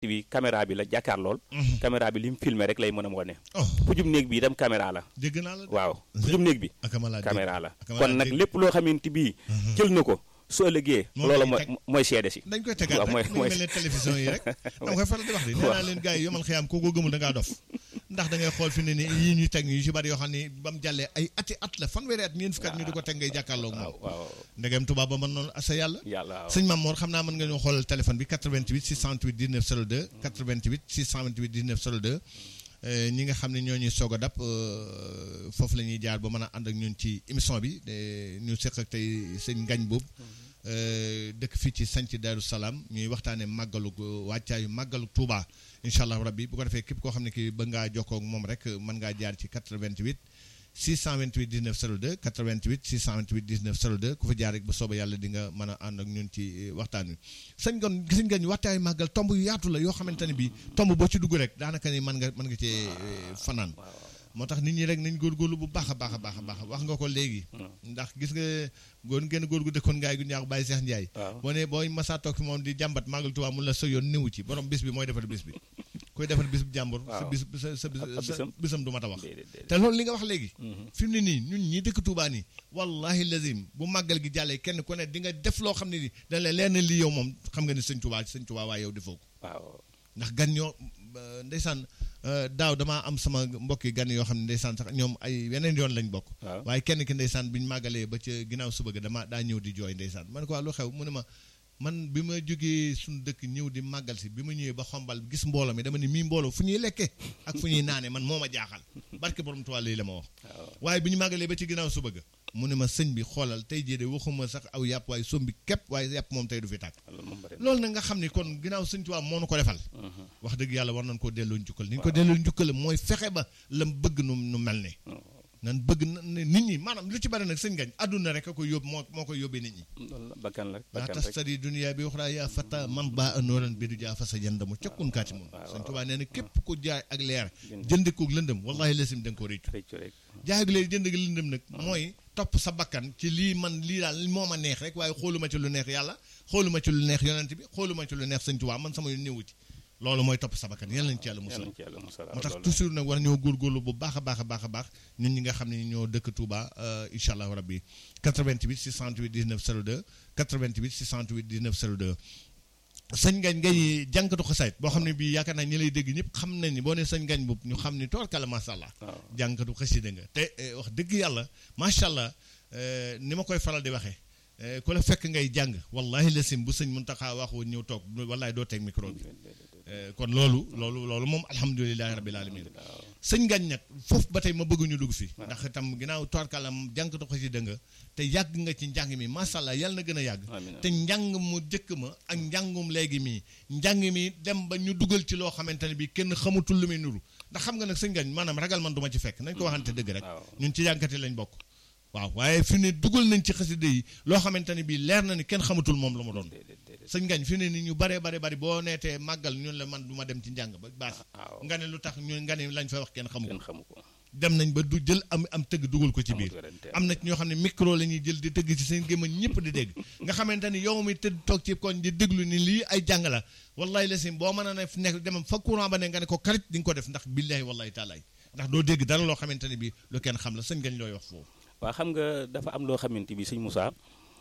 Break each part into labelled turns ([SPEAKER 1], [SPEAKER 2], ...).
[SPEAKER 1] bi caméra bi la jàkkaar lool caméra bi li mu filmé rek lay mën a wane
[SPEAKER 2] oh
[SPEAKER 1] pujum néeg bi itam caméra la
[SPEAKER 2] dégg naa la de.
[SPEAKER 1] waaw pujum néeg bi
[SPEAKER 2] akama laa dégg.
[SPEAKER 1] caméra la
[SPEAKER 2] akama
[SPEAKER 1] kon
[SPEAKER 2] laa
[SPEAKER 1] nag
[SPEAKER 2] dégg.
[SPEAKER 1] lépp loo xamante bii jël na ko su ëllëgee
[SPEAKER 2] Moom
[SPEAKER 1] loola
[SPEAKER 2] lay
[SPEAKER 1] mooy
[SPEAKER 2] teg.
[SPEAKER 1] mooy seede si
[SPEAKER 2] dañ koy tegaat
[SPEAKER 1] waaw mooy
[SPEAKER 2] rek mu
[SPEAKER 1] mooy
[SPEAKER 2] mel ne télévision yi rek dama koy faral di wax de nee naa leen gars yi yomal xiyaam koo ko gëmul da ngaa dof ndax da ngay xool fi ne ni yii ñuy teg yu ci bari yoo xam ne ba mu jàllee ay ati at la fanweeri at ñeent fukki at ñu di ko teg ngay jàkkaarloog
[SPEAKER 1] waaw
[SPEAKER 2] moom
[SPEAKER 1] waaw
[SPEAKER 2] ndegem tubaab ba mën noonu asa yàlla
[SPEAKER 1] yàlla waaw
[SPEAKER 2] sëñ Mamour xam naa mën nga ñoo xoolal téléphone bi 88 628 19 02 88 628 19 02 euh, ñi nga xam ne ñoo ñuy soog a dab euh, foofu la ñuy jaar ba mën a ànd ak ñun ci émission bi de- ñu seq ak tey sëñ Ngañ boobu euh, dëkk fii ci sanc Daaru Salaam ñuy waxtaanee màggalu wàccaayu màggalu Touba incha allah rabbi bu ko defee képp koo xam ne kii ba ngaa jokkoo ak moom rek mën ngaa jaar ci 88 628 19 02 88 628 19 02 ku fa jaar rek bu soobee yàlla di nga mën a ànd ak ñun ci eh, waxtaan wi sëñ gon gis nga ñu waxtaay màggal tomb yu yaatu la yoo xamante ne bii tomb boo ci dugg rek daanaka ni mën nga mën nga cee eh, fanaan moo tax nit ñi rek nañ góorgóorlu bu baax a baax a baax a baax wax nga ko léegi ndax gis nga góor ngeen góor gu dëkkoon ngaay gu ñaax Baye Cheikh Ndiaye
[SPEAKER 1] waaw
[SPEAKER 2] boo ne booy masaa toog fi moom di jàmbat màggal Tuubaa mun la sa yoon néewu ci borom bis bi mooy defar bis bi koy defar bis bu jàmbur sa
[SPEAKER 1] waaw.
[SPEAKER 2] bis sa sa bis-
[SPEAKER 1] Ab- ab
[SPEAKER 2] sa
[SPEAKER 1] bisam.
[SPEAKER 2] bisam du mat a wax
[SPEAKER 1] déedéet déedéet
[SPEAKER 2] te loolu li nga wax léegi fi mu ne nii ñun ñi dëkk Touba nii wallahi lazim bu màggal gi jàllee kenn ku ne di nga def loo xam ne ni dañ la leen lii yow moom xam nga ni sëñ Touba sëñ Touba waaye yow defoo ko
[SPEAKER 1] waaw
[SPEAKER 2] ndax gan ñoo euh, ndeysaan euh, daaw damaa am sama mbokki gan yoo xam ne ndeysaan sax ñoom ay yeneen yoon lañ bokk
[SPEAKER 1] waaw
[SPEAKER 2] waaye kenn ki ndeysaan bi ñu màggalee ba ca ginnaaw suba ga dama daa ñëw di jooy ndeysaan man ko waa lu xew mu ne ma man bi ma jógee suñu dëkk ñëw di màggal si bi ma ñëwee ba xombal gis mbooloo mi dama ne mii mbooloo fu ñuy lekke ak fu ñuy naane man moo ma jaaxal barke borom tuwàll yi la ma wax
[SPEAKER 1] waaw
[SPEAKER 2] waaye bi ñu màggalee ba ci ginnaaw suba ga mu ne ma sëñ bi xoolal tey jii de waxuma sax aw yàpp waaye sombi képp waaye yàpp moom tey du fi tàkk
[SPEAKER 1] loolu moom bëri na
[SPEAKER 2] loolu nag nga xam ni kon ginnaaw sëñ Tuubaa moo nu ko defal wax dëgg yàlla war nañ koo delloo njukkal ni ñu ko delloo njukkal mooy fexe ba lam bëgg nu nu mel ne nan bëgg na ne nit ñi maanaam lu ci bari nag sëñ gañ àdduna rek a ko yóbbu moo moo koy yóbbee nit ñi
[SPEAKER 1] loolu la bakkan la
[SPEAKER 2] laa
[SPEAKER 1] bakkan rek
[SPEAKER 2] tastari dunia bi waxraa yaa fata man baa anooran bi du jaa fa sa jëndamu cakkun kaati moom sëñ Tuubaa nee na képp ku jaay ak leer jënd ko lëndëm wallahi lesim da nga ko réccu
[SPEAKER 1] réccu rek
[SPEAKER 2] jaay ak leer jënd ak lëndëm nag mooy topp sa bakkan ci lii man lii daal moo ma neex rek waaye xooluma ci lu neex yàlla xooluma ci lu neex yonent bi xooluma ci lu neex sëñ Tuubaa man sama yoon néewu ci loolu mooy topp sa bakkan yàlla nañ ci yàlla
[SPEAKER 1] yal
[SPEAKER 2] musal
[SPEAKER 1] nañ ci yàlla musal
[SPEAKER 2] moo tax
[SPEAKER 1] loolu
[SPEAKER 2] toujours nag war ñoo góorgóorlu bu baax a baax a baax a baax ñun ñi nga xam ne ñoo dëkk Touba incha allahu rabbi 88 628 19 02 88 628 19 02 sëñ ngañ ngay jànkatu xasaayit boo xam ne bii yaakaar naa ñi lay dégg ñëpp xam nañ ni boo ne sëñ ngañ boobu ñu xam ni toorkala macha allah
[SPEAKER 1] waaw
[SPEAKER 2] jànkatu xasida nga te eh, wax dëgg yàlla macha allah eh, ni ma koy faral di waxee eh, ku la fekk ngay jàng wallahi la sim bu sëñ Muntaxa wax woon ñëw toog wallahi doo teg micro bi Eh, kon loolu loolu loolu moom alhamdulilahi rabbil alamin sëñ ngañ nag foofu ba tey ma bëgg ñu dugg fi ndax itam ginnaaw toorkalam jànkatu xasida nga te yàgg nga ci njàng mi macha allah yàlla na gën a yàgg
[SPEAKER 1] amiin
[SPEAKER 2] te njàng mu jëkk ma ak njàngum léegi mii njàng mi dem ba ñu dugal ci loo xamante ne bii kenn xamatul lu muy nuru ndax xam nga nag sëñ ngañ maanaam ragal man du ma ci fekk nañ ko waxante dëgg rek
[SPEAKER 1] waaw
[SPEAKER 2] ñun ci jànkati lañ bokk waaw waaye fi ne dugal nañ ci xasida yi loo xamante ne bii leer na ni kenn xamatul moom la mu doon
[SPEAKER 1] déedéet déedéet
[SPEAKER 2] sëñ ngañ fi ne ni ñu bare bare bari boo neetee màggal ñun la man du ma dem ci njàng ba baas
[SPEAKER 1] waaw
[SPEAKER 2] nga ne lu tax ñu nga ne lañ fa wax kenn xamu ko
[SPEAKER 1] kenn xamu ko
[SPEAKER 2] dem nañ ba du jël am am tëgg dugal ko ci biir
[SPEAKER 1] amut werante.
[SPEAKER 2] am na ci ñoo xam ne micro la ñuy jël di tëgg ci seen gémmañ ñëpp di dégg nga xamante ni yow mi tëdd toog ci koñ di déglu ni lii ay jàng la wallahi la sim boo mën a ne nekk demam fa courant ba ne nga ne ko karit di nga ko def ndax billahi wallahi taalaay ndax doo dégg dara loo xamante ne bi lu kenn xam la sëñ gañ looy wax foofu
[SPEAKER 1] waaw xam nga dafa am loo xamante bi sëñ Moussa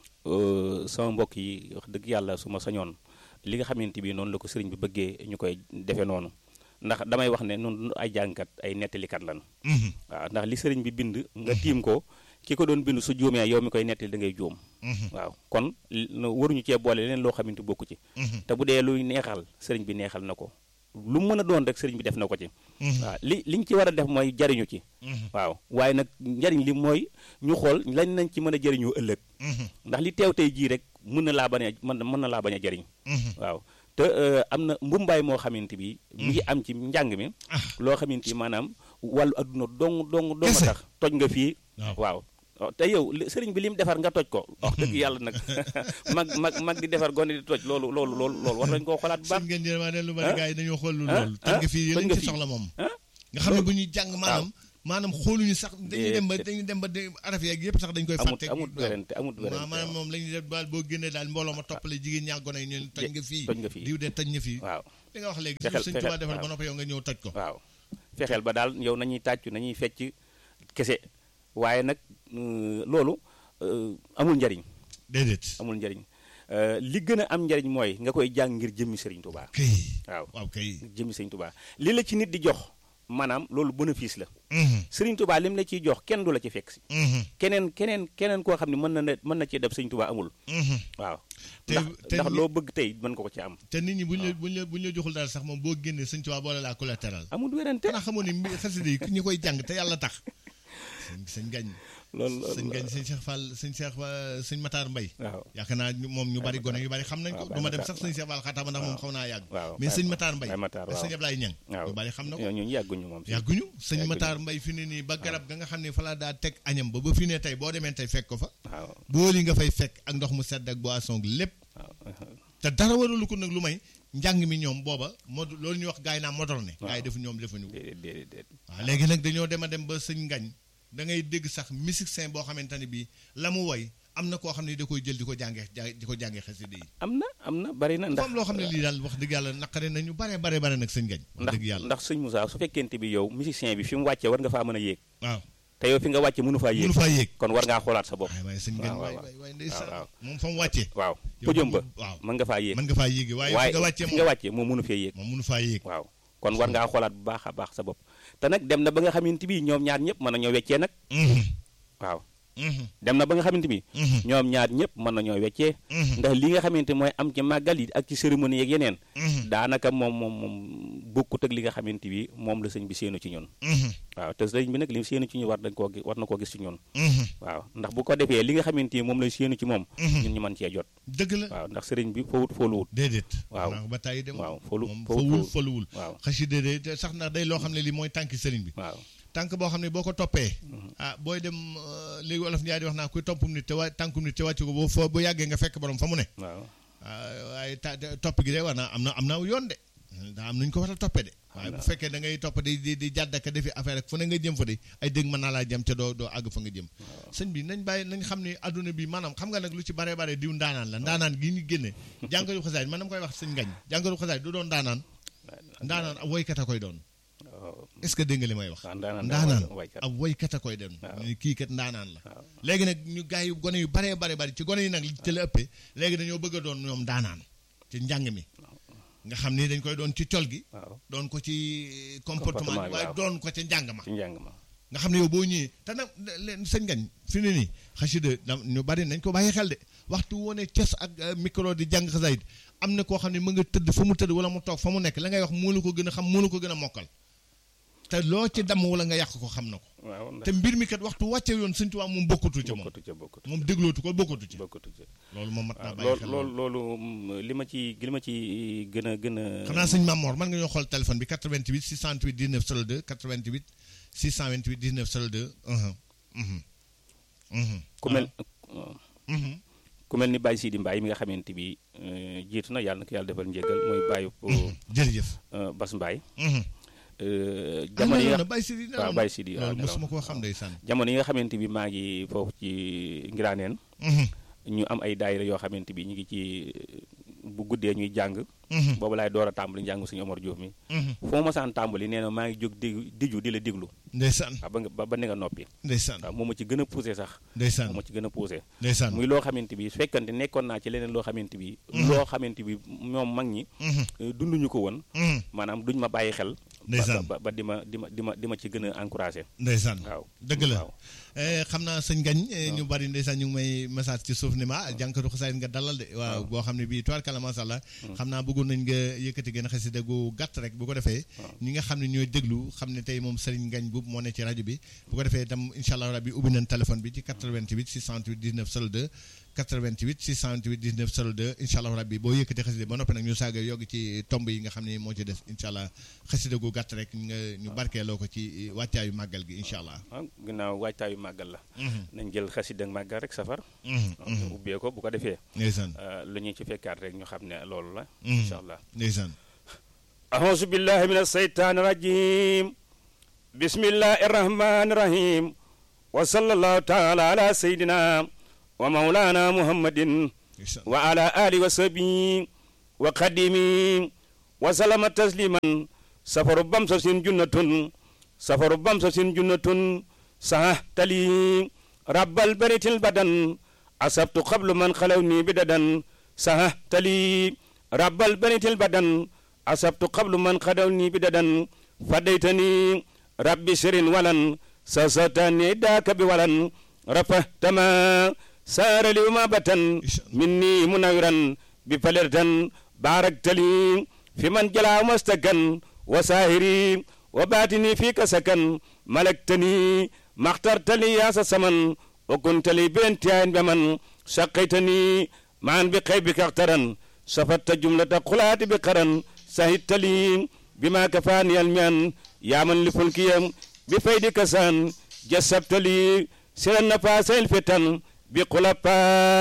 [SPEAKER 1] euh, sama mbokk yi wax dëgg yàlla su ma sañoon li nga xamante bi noonu la ko sëriñ bi bëggee ñu koy defee noonu ndax damay wax ne noonu ay jàngkat ay nettalikat lan waaw ndax li sëriñ bi bind nga tiim ko ki ko doon bind su juumee yow mi koy nettali da ngay juum waaw kon li- no- waruñu cee boole leneen loo xamante bokku ci te bu dee luy neexal sëriñ bi neexal na ko lu mu mën a doon rek sëriñ bi def na ko ci waaw li liñ ci war a def mooy jariñu ci waaw waaye nag njariñ li mooy ñu xool lañ nañ ci mën a jëriñoo ëllëg ndax li teew tey jii rek mën na laa bañ a mën mën na laa bañ a jëriñ waaw te euh, am na mbumbaay moo xamante bi mi ngi am ci njàng mi loo xamante bi maanaam wàllu adduna dong dong dong
[SPEAKER 2] Kese.
[SPEAKER 1] tax toj nga fii
[SPEAKER 2] waaw
[SPEAKER 1] waaw waaw te yow li- sëriñ bi lim defar nga toj ko wax dëgg yàlla nag mag mag mag di defar gone di toj loolu loolu loolu loolu war nañ koo xolaat bu baax
[SPEAKER 2] sëñ ngeen jël maa ne lu bari
[SPEAKER 1] ah,
[SPEAKER 2] gars yi dañoo xool lu
[SPEAKER 1] ah,
[SPEAKER 2] loolu tëgg fii
[SPEAKER 1] tëj
[SPEAKER 2] lañ
[SPEAKER 1] nga
[SPEAKER 2] ci
[SPEAKER 1] fii.
[SPEAKER 2] soxla moom
[SPEAKER 1] ah
[SPEAKER 2] nga xam ne bu ñuy jàng maanaam maanaam xooluñu sax dañuy dem ba dañuy dem ba araf yeeg yëpp sax dañ koy
[SPEAKER 1] amut
[SPEAKER 2] fàtte
[SPEAKER 1] amut werante amut werante
[SPEAKER 2] maanaam moom la ñuy def daal boo génnee daal mbooloo ma toppale jigéen ñaa gone yi ñun toj nga fii
[SPEAKER 1] toj nga fii
[SPEAKER 2] diw de toj nga fii
[SPEAKER 1] waaw
[SPEAKER 2] li nga wax léegi
[SPEAKER 1] Fexeel-
[SPEAKER 2] sëñ
[SPEAKER 1] fexeel-
[SPEAKER 2] Tuubaa defal ba
[SPEAKER 1] waaw.
[SPEAKER 2] noppi yow nga ñëw toj ko
[SPEAKER 1] waaw fexeel ba daal yow nañuy tàccu nañuy fecc kese waaye nag euh, loolu euh, amul njariñ
[SPEAKER 2] déedéet
[SPEAKER 1] amul njariñ Euh, li gën a am njariñ mooy nga koy jàng ngir jëmmi Sëriñ Tuubaa
[SPEAKER 2] kay
[SPEAKER 1] waaw
[SPEAKER 2] waaw kay
[SPEAKER 1] jëmmi Sëriñ Tuubaa li la ci nit di jox maanaam loolu bénéfice la
[SPEAKER 2] Mhm,
[SPEAKER 1] Sëriñ Tuubaa lim la ciy jox kenn du la ci fekk si
[SPEAKER 2] mhm,
[SPEAKER 1] keneen keneen keneen koo xam ne mën na ne mën na cee def Sëriñ Tuubaa amul
[SPEAKER 2] mhm.
[SPEAKER 1] waaw
[SPEAKER 2] Te-
[SPEAKER 1] ndax
[SPEAKER 2] te
[SPEAKER 1] ndax
[SPEAKER 2] ñi-
[SPEAKER 1] loo bëgg tey mën ko ko ci am
[SPEAKER 2] te nit ñi buñ la buñ la buñ la joxul daal sax moom boo génnee sëñ Tuubaa boole laa collatéral
[SPEAKER 1] amul werante
[SPEAKER 2] xanaa xamoon ni mbi- xasida yi ñi koy jàng te yàlla tax sëñ sëñ gañ
[SPEAKER 1] loolu
[SPEAKER 2] sëñ gañ sëñ Cheikh Fall sëñ Cheikh Fa- sëñ Matar Mbay
[SPEAKER 1] waaw
[SPEAKER 2] yaakaar naa ñu- moom ñu bari gone yu bari xam nañ ko
[SPEAKER 1] waaw,
[SPEAKER 2] du ma
[SPEAKER 1] Baye
[SPEAKER 2] dem
[SPEAKER 1] Matar,
[SPEAKER 2] sax sëñ Cheikh Fall xataama ndax moom xaw naa yàgg
[SPEAKER 1] waaw
[SPEAKER 2] mais sëñ
[SPEAKER 1] Baye-
[SPEAKER 2] Matar Mbay
[SPEAKER 1] Baye Matar,
[SPEAKER 2] ak
[SPEAKER 1] waaw.
[SPEAKER 2] sëñ Ablaye Ñang
[SPEAKER 1] waaw
[SPEAKER 2] ñu bari xam na ko
[SPEAKER 1] ñoo ñooñu yàgguñu moom si
[SPEAKER 2] yàgguñu sëñ
[SPEAKER 1] Yàgguñu.
[SPEAKER 2] Matar Mbay fi ne nii ba garab ga nga xam ne fa la daa teg añam ba ba fi ne tey boo demee tey fekk ko fa
[SPEAKER 1] waaw
[SPEAKER 2] booli nga fay fekk ak ndox mu sedd ak boisson lépp
[SPEAKER 1] waaw
[SPEAKER 2] te dara waralu ko nag lu may njàng mi ñoom booba mod loolu ñuy wax gars yi naa moderne
[SPEAKER 1] Waaw.
[SPEAKER 2] gars yi defu ñoom defuñu ko
[SPEAKER 1] déedéet déedéet déedéet
[SPEAKER 2] waaw léegi nag dañoo dem a dem ba sëñ ngañ da ngay dégg sax musicien boo xamante ne bii la mu woy am na koo xam ne da koy jël di ko jàngee ja- di ko jàngee xasida yi
[SPEAKER 1] am na am na bari na ndax
[SPEAKER 2] comme loo xam ne lii daal wax dëgg yàlla naqare nañu bare bare bare nag sëñ ngañ wax
[SPEAKER 1] ndax
[SPEAKER 2] dëgg yàlla
[SPEAKER 1] ndax sëñ Moussa su fekkente bi yow musicien bi fi mu wàccee war nga faa mën a yéeg
[SPEAKER 2] waaw
[SPEAKER 1] te yow fi nga wàcce mënu faa yéeg
[SPEAKER 2] mënu faa yéeg
[SPEAKER 1] kon war ngaa xoolaat sa bopp
[SPEAKER 2] waaye waaye sëñ ngañ
[SPEAKER 1] waaw,
[SPEAKER 2] waay
[SPEAKER 1] waaw.
[SPEAKER 2] waay waay ndeysaan
[SPEAKER 1] waaw.
[SPEAKER 2] moom fa mu wàccee
[SPEAKER 1] waaw
[SPEAKER 2] yow
[SPEAKER 1] podium ba
[SPEAKER 2] waaw
[SPEAKER 1] mën nga faa yéeg
[SPEAKER 2] mën nga faa yéegi waaye fi nga wàccee
[SPEAKER 1] fi nga
[SPEAKER 2] moom
[SPEAKER 1] wàccee moom mënu fee yéeg
[SPEAKER 2] moom mënu faa yéeg
[SPEAKER 1] waaw kon war ngaa xoolaat bu baax a baax sa bopp te nag dem na ba nga xamante bi ñoom ñaar ñëpp mën nañoo weccee nag
[SPEAKER 2] Mhm,
[SPEAKER 1] waaw
[SPEAKER 2] mhm,
[SPEAKER 1] dem na ba nga xamante bi
[SPEAKER 2] mhm,
[SPEAKER 1] ñoom ñaar ñëpp mën nañoo weccee
[SPEAKER 2] mhm,
[SPEAKER 1] ndax li nga xamante mooy am ci màggal yi ak ci cérémonie yeeg yeneen
[SPEAKER 2] mhm,
[SPEAKER 1] daanaka moom moom moom bokkut ak li nga xamante bi moom la sëñ bi séenu ci ñun
[SPEAKER 2] mhm,
[SPEAKER 1] waaw te sëñ bi nag li séenu ci ñu war dañ koo gi- war na koo gis ci ñun
[SPEAKER 2] mhm,
[SPEAKER 1] waaw ndax bu ko defee li nga xamante ni moom lay séenu ci moom
[SPEAKER 2] mhm.
[SPEAKER 1] ñun ñu mën cee jot
[SPEAKER 2] dëgg la
[SPEAKER 1] waaw ndax sëriñ bi fowut fooluwut
[SPEAKER 2] déedéet
[SPEAKER 1] waaw.
[SPEAKER 2] naa ko ba tàyyi dem
[SPEAKER 1] waaw folu
[SPEAKER 2] moom
[SPEAKER 1] fowut
[SPEAKER 2] fawul
[SPEAKER 1] fowut
[SPEAKER 2] faluwul
[SPEAKER 1] waaw
[SPEAKER 2] xasida de te sax ndax day loo xam ne lii mooy tànki sëriñ bi
[SPEAKER 1] waaw
[SPEAKER 2] tànk boo xam ne boo ko toppee ah booy dem euh, léegi wolof Njaay di wax naa kuy toppum nit te wa tànkum nit te wàcc ko boo foo bu yàggee nga fekk borom fa mu ne
[SPEAKER 1] waaw
[SPEAKER 2] ah, waaye ta te- topp gi de war naa am na am na yoon de daa am nuñ ko war a toppee de waaye bu fekkee da ngay topp di di di jàdd ak defi affaire ak fu ne nga jëm fa de ay dégg mën naa laa jëm te doo doo àgg fa nga jëm sëñ bi nañ bàyyi nañ xam ne adduna bi maanaam xam nga nag lu ci bare bare diw ndaanaan la ndaanaan gi ñu génne jàngalu xasaay man dama koy wax sëñ ngañ jàngalu xasaay du doon ndaanaan ndaanaan ab woykat a koy doon
[SPEAKER 1] waaw
[SPEAKER 2] est-ce que dégg nga li may wax
[SPEAKER 1] waaw ndaanaan
[SPEAKER 2] ndaanaan
[SPEAKER 1] waykat
[SPEAKER 2] ab woykat a koy doon
[SPEAKER 1] waaw.
[SPEAKER 2] ñu kii kat ndaanaan la
[SPEAKER 1] waaw
[SPEAKER 2] léegi nag ñu gars yi gone yu baree bare bari ci gone yi nag ci la ëppee léegi dañoo bëgg a doon ñoom ndaanaan ci njàng mi nga xam ni dañ koy doon ci col gi
[SPEAKER 1] waaw
[SPEAKER 2] doon ko ci comportement
[SPEAKER 1] Comportement
[SPEAKER 2] bi
[SPEAKER 1] bi,
[SPEAKER 2] waaye
[SPEAKER 1] waaw.
[SPEAKER 2] doon ko ci njàng ma
[SPEAKER 1] ci njàng ma
[SPEAKER 2] nga xam ne yow boo ñëwee te nag leen sëñ ngañ fi ne nii xasida da- ñu bari nañ ko bàyyi xel de waxtu wone ces ak euh, micro di jàng xasaayit am na koo xam ne mu nga tëdd fa mu tëdd wala mu toog fa mu nekk la ngay wax moo la ko gën a xam moo la ko gën a mokkal te loo ci damm wala nga yàq ko xam na ko
[SPEAKER 1] waaw ndax
[SPEAKER 2] te mbir mi kat waxtu wàcce yoon sëñ Tuubaa moom bokkatu ci moom
[SPEAKER 1] bokkatu ca bokkatu
[SPEAKER 2] moom déglootu ko bokkatu ci
[SPEAKER 1] bokkatu ca
[SPEAKER 2] loolu moom mat naa
[SPEAKER 1] waaw
[SPEAKER 2] bàyyi
[SPEAKER 1] loolu
[SPEAKER 2] xel
[SPEAKER 1] loolu loolu mm, li ma ci li ma ci gën a gën a
[SPEAKER 2] xam naa sëñ Mamor mën nga ñoo xool téléphone bi 88 628 19 02 88 628 19 02 uhum, uhum, uhum.
[SPEAKER 1] ku mel
[SPEAKER 2] Mhm.
[SPEAKER 1] ku mel ni Baye Sidi Mbaye mi nga xamante bi euh, jiitu na yàlla na ko yàlla defal njégal mooy Baye
[SPEAKER 2] jërëjëf
[SPEAKER 1] Bas Mbaye
[SPEAKER 2] Mhm.
[SPEAKER 1] euh,
[SPEAKER 2] ah
[SPEAKER 1] jamono yi
[SPEAKER 2] nelaw
[SPEAKER 1] nga
[SPEAKER 2] na Baye Sidi nelaw
[SPEAKER 1] waaw
[SPEAKER 2] na.
[SPEAKER 1] Baye Sidi waaw
[SPEAKER 2] loolu
[SPEAKER 1] nelaw
[SPEAKER 2] mosuma koo xam ndeysaan
[SPEAKER 1] jamono yi nga xamante bi maa ngi foofu ci Ngiraaneen
[SPEAKER 2] Mhm.
[SPEAKER 1] ñu am ay daayira yoo xamante bi ñu ngi ci bu guddee ñuy jàng
[SPEAKER 2] Mhm.
[SPEAKER 1] boobu laay door a tàmbali njàng suñu Omar Diouf mi
[SPEAKER 2] Mhm.
[SPEAKER 1] foo ma saan tàmbali nee na maa ngi jóg di diju di la diglu
[SPEAKER 2] ndeysaan
[SPEAKER 1] waaw ba nga ba ba ne nga noppi
[SPEAKER 2] ndeysaan
[SPEAKER 1] waaw moo ma ci gën a poussé sax
[SPEAKER 2] ndeysaan
[SPEAKER 1] moo ma ci gën a poussé
[SPEAKER 2] ndeysaan
[SPEAKER 1] muy loo xamante bi su fekkante nekkoon naa ci leneen loo xamante bi loo xamante bi ñoom mag ñi
[SPEAKER 2] Mhm.
[SPEAKER 1] eh, dunduñu ko woon
[SPEAKER 2] Mhm.
[SPEAKER 1] maanaam duñ ma bàyyi xel ba-
[SPEAKER 2] Ndeysaan.
[SPEAKER 1] ba ba di ma di ma di ma di ma ci gën a encouragé
[SPEAKER 2] ndeysaan
[SPEAKER 1] waaw
[SPEAKER 2] dëgg la
[SPEAKER 1] waaw
[SPEAKER 2] Eh, xam naa sëñ gañ eh, ñu bari ndeysaan ñu ngi may message ci suuf ni ma ah jànkatu xasaayit nga dalal de waaw boo xam ne bii tuwaar kala masha Allah xam naa bëggoon nañ nga yëkkati gën a xasida gu gàtt rek bu ko defee ñi nga xam ne ñooy déglu xam ne tey moom sëriñ ngañ buub moo ne ci rajo bi bu ko defee itam incha allah rabbi ubbi nañ téléphone bi ci 88 628 19 02 88 628 19 02 incha allah rabbi boo yëkkati xasida ba noppi nag ñu saaga yogg ci tomb yi nga xam ne moo ci des incha allah xasida gu gàtt rek nga ñu barkeeloo ko ci wàccaayu màggal gi incha allah
[SPEAKER 1] ah ginnaaw waajtaayu màggal la nañ jël xasida ak màggal rek safar
[SPEAKER 2] Mhm,
[SPEAKER 1] waaw, ñu ubbee ko bu ko defee
[SPEAKER 2] ndeysaan
[SPEAKER 1] eh, lu ñu ci fekkaat rek ñu xam ne loolu la
[SPEAKER 2] Mhm.
[SPEAKER 1] incha allah
[SPEAKER 2] ndeysaan
[SPEAKER 1] أعوذ بالله من الشيطان الرجيم bismillahi irrahmani irrahim wa sallallahu taala ala sayidina wa maulana muhammadin wa ala alihi wa sahbihi wa qadimi wa salama tasliman safaru bamsa sin junnatun safaru bamsa sin junnatun saha tali rabbal baritil badan asabtu qablu man xalawni bidadan saha tali rabbal baritil badan asabtu qablu man xalawni bidadan fadaytani rabbi sirin walan sasatani daaka bi walan rafahtama saara li uma batan minni munawiran bi falirtan baraktali fi man jala mastakan wa sahiri wa batini fika sakan malaktani maxtartali yaasa saman wa kuntali bentiyayin beman saqaytani maan bi qaybika axtaran safatta jumlata qulaati bi qaran sahidtali bima kafaani almian yaman li fulkiyam bi faydi kasan jasabtali siran nafasail fitan bi qulapa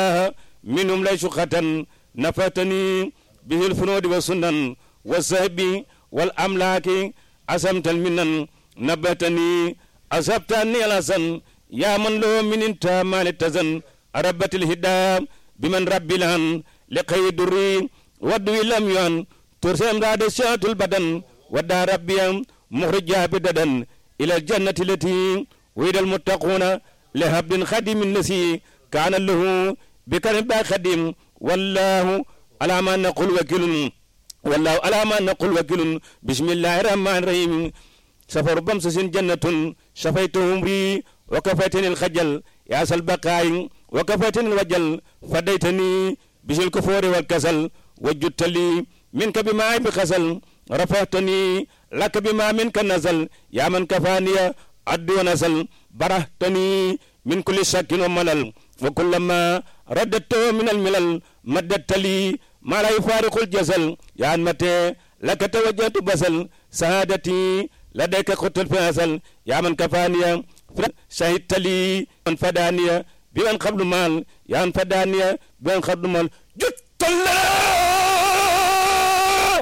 [SPEAKER 1] minhum lay suqatan nafatani bihil funudi wa sunan wa sahbi wal amlaaki asamtal minan nabatani asabtani alasan ya man lo mininta mali tazan arabatil hidda biman rabbilan li xayi durri waddu lam yuan tursem rade shatul badan wadda rabbiyam muhrija bidadan ila aljannati lati wida almuttaquna li habdin khadimin nasi kana lahu bikarim ba khadim wallahu ala ma naqul wakilun wallahu ala ma naqul wakilun bismillahi rahmani rahim safaru bamsa sin jannatun shafaytu umri wa kafaytani alkhajal ya sal baqayi wa kafaytani alwajal fadaytani bisil kufuri wal kasal wajudtali minka bima bi khasal rafahtani laka bima minka nazal ya man kafaniya addu wa nasal barahtani min kulli shakkin wa malal wa kullama raddattu min almilal maddattali ما لا يفارق الجزل يا متى لك توجهت بسل سعادتي لديك قلت الفاسل يا من كفاني شهدت لي من فدانية بمن قبل مال يا من فدانية بمن قبل مال جدت الله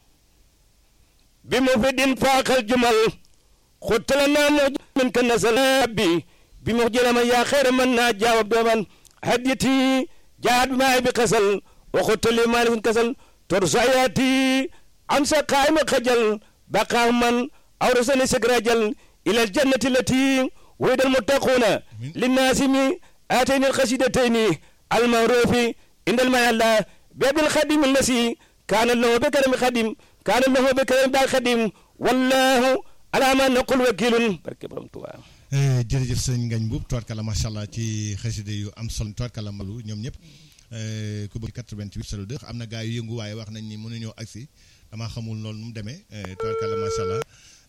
[SPEAKER 1] بمفيد فاق الجمل خدت لنا منك النسل بي بمخجل من يا خير من جاوب دوما هديتي جاد معي بقسل وقلت لي مالك كسل ترساياتي أمسى قائم خجل بقى من أورسني سكراجل إلى الجنة التي وعد المتقون للناس آتيني القصيدتين المعروف عند الماء الله باب الخادم الذي كان له بكرم خادم كان له بكرم با خادم والله على ما نقول وكيل barke borom Tuubaa
[SPEAKER 2] jërëjëf sëñ Ngagne Mboup tubaarkalla macha allah ci xasida yu am solo tubaarkalla malu ñoom ñëpp ku bëgg 88 02 am na gaa yu yëngu waaye wax nañ ni mënuñoo agsi damaa xamul loolu nu mu demee tubaarkalla macha allah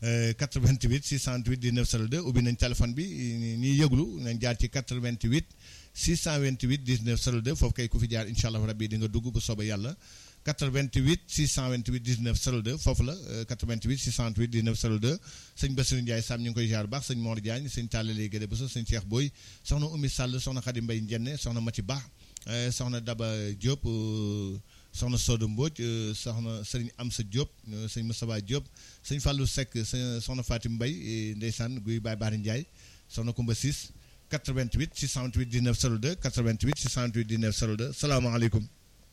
[SPEAKER 2] 88 628 19 02 ubbi nañ téléphone bi ñuy yëglu nañ jaar ci 88 628 19 02 foofu kay ku fi jaar incha allah rabbi di nga dugg bu soobee yàlla 88 628 19 02 foofu la 88 628 19 02 sëñ Bassirou Ndiaye Sam ñu ngi koy jaar baax sëñ Mor Diagne sëñ Tallale Guède Bousso sëñ Cheikh Boy soxna Oumy Sall soxna Khady Mbaye Ndienne soxna Mati Ba soxna Daba Diop soxna Sodo Mbodj soxna sëriñ Amsa Diop sëñ Moustapha Diop sëñ Fallou Seck soxna Fatim Mbaye ndeysaan guy Baye Baari Ndiaye soxna Koumba 6 88 628 19 02 88 628 19 02 salaamaaleykum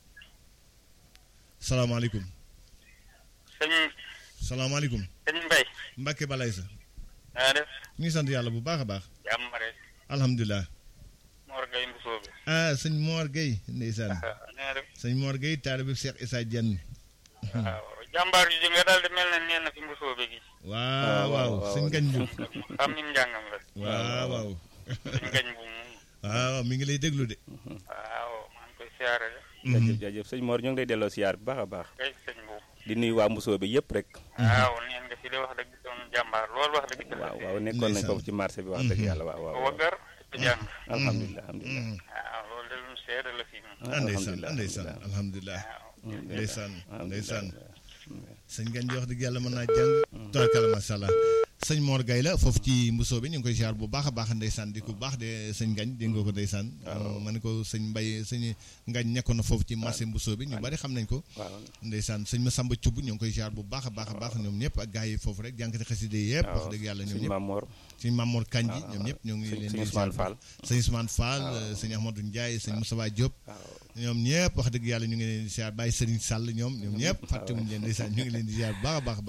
[SPEAKER 2] salaamaaleykum.
[SPEAKER 3] sëñ.
[SPEAKER 2] salaamaaleykum.
[SPEAKER 3] sëñ Mbaye.
[SPEAKER 2] Mbacke Balay sa.
[SPEAKER 3] naa def.
[SPEAKER 2] ñu ngi sant yàlla bu baax a baax.
[SPEAKER 3] jàmm rek.
[SPEAKER 2] alhamdulilah.
[SPEAKER 3] Mor Gueye Mbusoobe.
[SPEAKER 2] ah sëñ Mor Gueye ndeysaan.
[SPEAKER 3] naa def.
[SPEAKER 2] sëñ Mor Gueye taalibe Cheikh Issa Dieng.
[SPEAKER 3] waaw jàmbaar ju nga daal di mel ne nee na fi Mbusoobe gi.
[SPEAKER 2] waaw waaw sëñ Ngagne Mboup.
[SPEAKER 3] xam ni njàngam la.
[SPEAKER 2] waaw waaw.
[SPEAKER 3] sëñ Ngagne bu mu.
[SPEAKER 2] waaw mi ngi lay déglu de.
[SPEAKER 3] waaw maa ngi koy siyaare de.
[SPEAKER 1] jaajëf jaajëf sëñ Mor ñu ngi lay delloo siyaar bu baax a baax
[SPEAKER 3] kay sëñ bu.
[SPEAKER 1] di nuyu waa Mbusoo bi yëpp rek
[SPEAKER 3] waaw neen nga fi de wax dëgg doon jàmbaar lool wax dëgg.
[SPEAKER 1] waaw waaw nekkoon nañ foofu ci marché bi wax dëgg yàlla waaw waaw
[SPEAKER 3] waggar te jàng.
[SPEAKER 1] alhamdulilah alhamdulilah
[SPEAKER 3] waaw loolu de lu mu seede la fii moom.
[SPEAKER 2] ah ndeysaan ah ndeysaan alhamdulilah.
[SPEAKER 3] waaw.
[SPEAKER 2] ndeysaan ndeysaan. sëñ Ngagne di wax dëgg yàlla mën naa jàng. tubaarkalla macha allah sëñ Mor Gaye la foofu ci mbusoo bi ñu ngi koy ziar bu baax a baax ndeysaan di ko baax de sëñ Ngañ dégg nga ko ndeysaan ma ne ko sëñ Mbay sëñ Ngañ nekkoon na foofu ci marché mbusoo bi ñu bari xam nañ ko
[SPEAKER 1] waaw
[SPEAKER 2] ndeysaan sëñ Masamba Cubb ñu ngi koy ziar bu baax a baax a baax ñoom ñëpp ak gars yi foofu rek jànkati xaside yëpp wax dëgg yàlla ñoom
[SPEAKER 1] sëñ
[SPEAKER 2] ñëpp
[SPEAKER 1] Mamor
[SPEAKER 2] sëñ Mamour Kanji ñoom ñëpp ñoo ngi
[SPEAKER 1] sëñ
[SPEAKER 2] leen
[SPEAKER 1] sëñ
[SPEAKER 2] di
[SPEAKER 1] Ousmane
[SPEAKER 2] ziar
[SPEAKER 1] Fall
[SPEAKER 2] sëñ Ousmane Fall sëñ Ahmadou Ndiaye sëñ Moustapha Diop ñoom ñëpp wax dëgg yàlla ñu ngi leen di ziar bàyyi Serigne Sall ñoom ñoom ñëpp fàttewuñu leen ndeysaan ñu ngi leen di ziar bu baax a baax